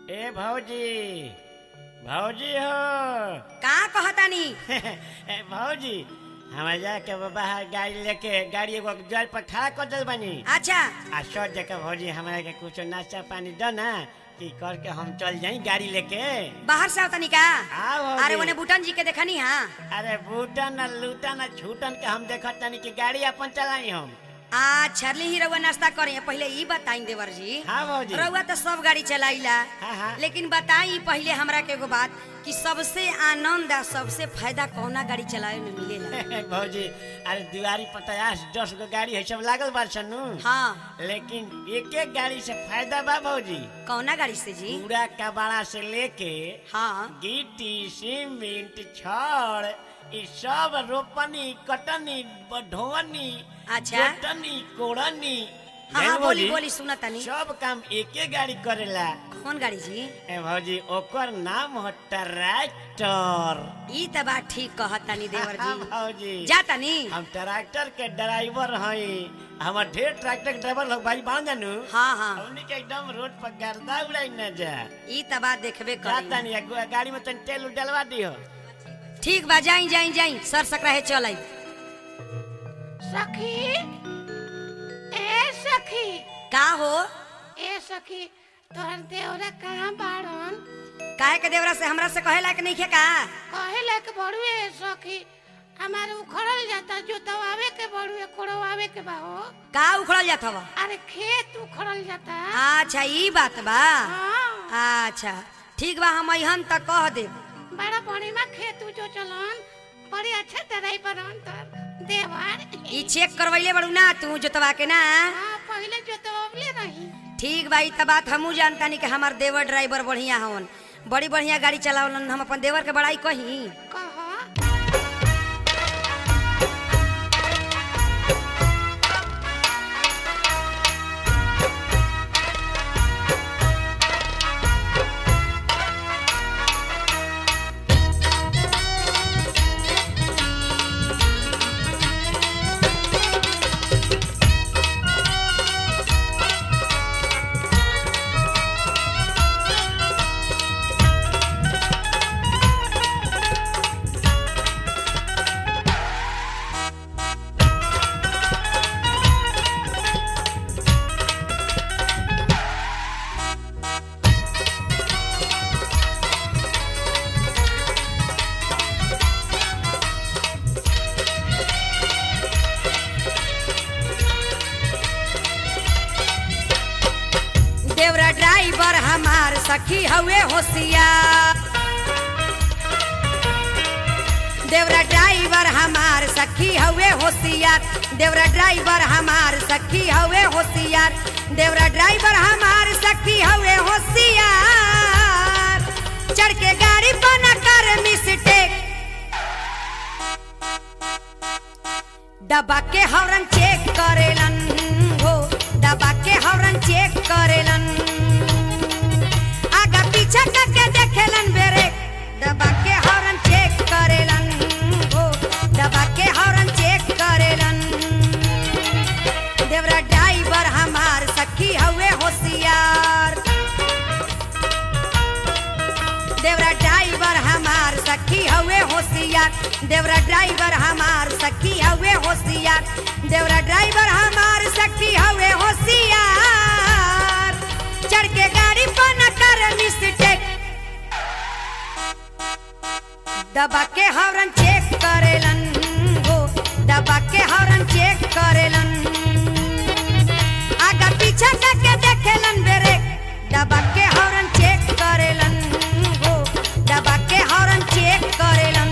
ए भौजी भौजी हो का कहतानी ए भौजी हमारे जाके बाहर गाड़ी लेके गाड़ी एगो जल पर खड़ा कर दिल बनी अच्छा आ सोच जगह भौजी हमारा के कुछ नाश्ता पानी दो ना कि करके हम चल जाई गाड़ी लेके बाहर से आवतानी का हाँ भौजी। अरे ओने बुटन जी के देखनी हाँ अरे बूटन न लूटन न छूटन के हम देखत तनी कि गाड़ी अपन चलाई हम आ छरली ही रउआ नाश्ता करे पहले ई बताई देवर जी हाँ भौजी रउआ तो सब गाड़ी चलाइला हाँ, हाँ। लेकिन बताई पहले हमरा के एगो बात कि सबसे आनंद आ सबसे फायदा कौना गाड़ी चलावे में मिलेला भौजी अरे दुआरी पर पचास दस गो गाड़ी है सब लागल बा सनु हाँ लेकिन एक एक गाड़ी से फायदा बा भौजी कौना गाड़ी से जी पूरा कबाड़ा से लेके हाँ गिट्टी सीमेंट छड़ ई सब रोपनी कटनी ढोवनी अच्छा। जोतनी कोड़नी हाँ जान हाँ बोली भौजी, बोली सुना तनी सब काम एके गाड़ी करेला कौन गाड़ी जी ए भौजी ओकर नाम हो ट्रैक्टर ई त बात ठीक कहतानी देवर हाँ, जी भौजी जा तनी हम ट्रैक्टर के ड्राइवर हई हमर ढेर ट्रैक्टर के ड्राइवर लोग भाई बांध जानू हाँ हाँ हमनी के एकदम रोड पर गर्दा उड़ाई न जा ई त बात देखबे जाता करी नहीं है, गाड़ी में तन तेल उल डलवा दियो ठीक बा जाई जाई जाई सर सकरा है चल आई सखी ए सखी का हो ए सखी तोहर देवरा कहाँ बाड़न काहे के देवरा से हमरा से कहे लायक नहीं खे का कहे लायक बड़ुए सखी हमारे उखड़ल जाता जोतवावे के बड़ुए कोड़वावे के बा हो का उखड़ल जात हवा अरे खेत उखड़ल जाता अच्छा ई बात बा हाँ अच्छा ठीक बा हम अहन तक कह दे बड़ा बढ़िया खेत जो चलन बड़ी अच्छा तरह पर देवर ई चेक करवैले बड़ू ना तू जोतवा के ना हाँ पहले जोतवले रही ठीक बा ई त बात हमू जानतानी कि हमार देवर ड्राइवर बढ़िया हवन बड़ी बढ़िया गाड़ी चलावलन हम अपन देवर के बड़ाई कही कह देवरा ड्राइवर हमार सखी हवे होशियार देवरा ड्राइवर हमार सखी हवे होशियार देवरा ड्राइवर हमार सखी हवे होशियार देवरा ड्राइवर हमार सखी हवे होशियार चढ़ के गाड़ी पर न कर मिस्टेक दबा के हॉर्न चेक करेलन हो दबा के हॉर्न चेक करेलन आगा पीछा करके देखेलन बेरे दबा के हॉर्न चेक करेलन हो दबा के हॉर्न चेक करेलन देवरा ड्राइवर हमार सखी हवे होशियार देवरा ड्राइवर हमार सखी हवे होशियार देवरा ड्राइवर हमार सखी हवे होशियार देवरा ड्राइवर हमार सखी हवे होशियार चढ़ के गाड़ी पर न कर मिस्टेक दबा के हॉर्न चेक करेलन हो दबा के हॉर्न चेक करेलन आगा पीछा करके देखेलन बेरे दबा के हॉर्न चेक करेलन हो दबा के हॉर्न चेक करेलन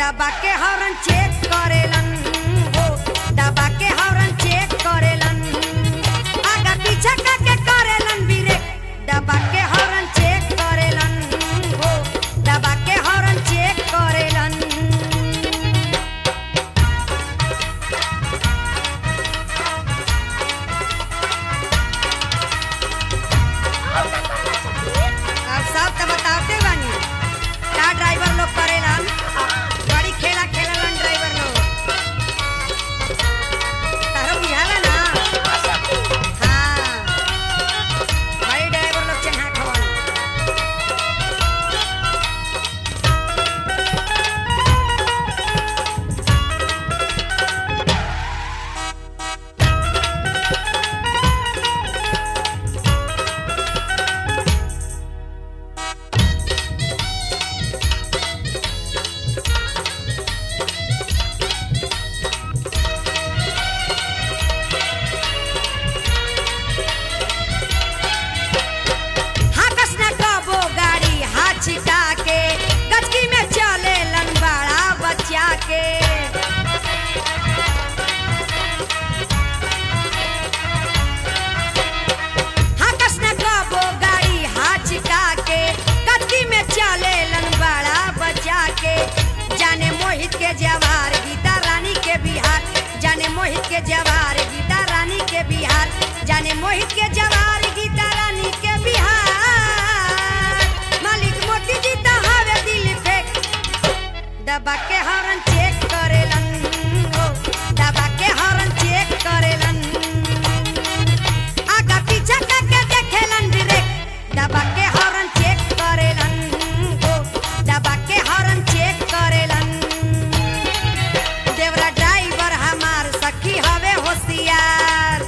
दबा के हॉर्न चेक करेलन हो दबा के हॉर्न चेक करेलन आगा पीछा करके करेलन बीरे दबा के हॉर्न चेक करेलन हो दबा के हॉर्न चेक करेलन अब सब तो बताते बानी का ड्राइवर लोग करेलन बड़ी खेला खेललन ड्राइवर लोग तारो बुझाला ना हाँ बड़ी ड्राइवर लोग चढ़ा खवन हाकस न कबो गाड़ी हाथ छिटा के गचकी में चले लंबाड़ा बच्चा के हाकस न कबो गाड़ी हाथ छिटा के गचकी में चले लंबाड़ा बच्चा के जाने मोहित के जवार गीता रानी के बिहार जाने मोहित के जवार गीता रानी के बिहार जाने मोहित के जवार गीता रानी के बिहार मालिक मोती जी तो हवे दिल फेंक दबा के हॉर्न चेक करेलन ओ दबा के हॉर्न चेक करेलन आगा पीछा करके देखेलन ब्रेक दबा के हॉर्न चेक करेलन ओ दबा के हॉर्न चेक करेलन देवरा ड्राइवर हमार सखी हवे होशियार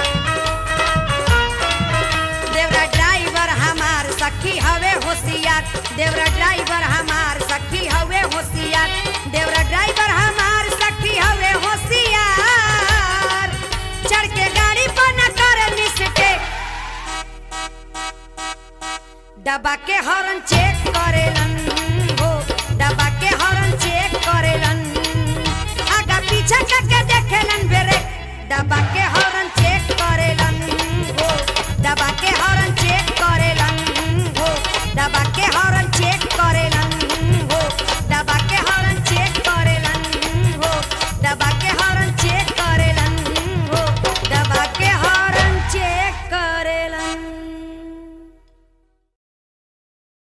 देवरा ड्राइवर हमार सखी हवे होशियार देवरा ड्राइवर हमार सखी हवे होशियार देवरा ड्राइवर हमार सखी हवे होशियार चढ़ के गाड़ी पर न करे मिस्टेक दबा के हॉर्न चेक करेलन हो दबा के हॉर्न चेक करेलन आगा पीछा करके देखेलन बेरे दबा के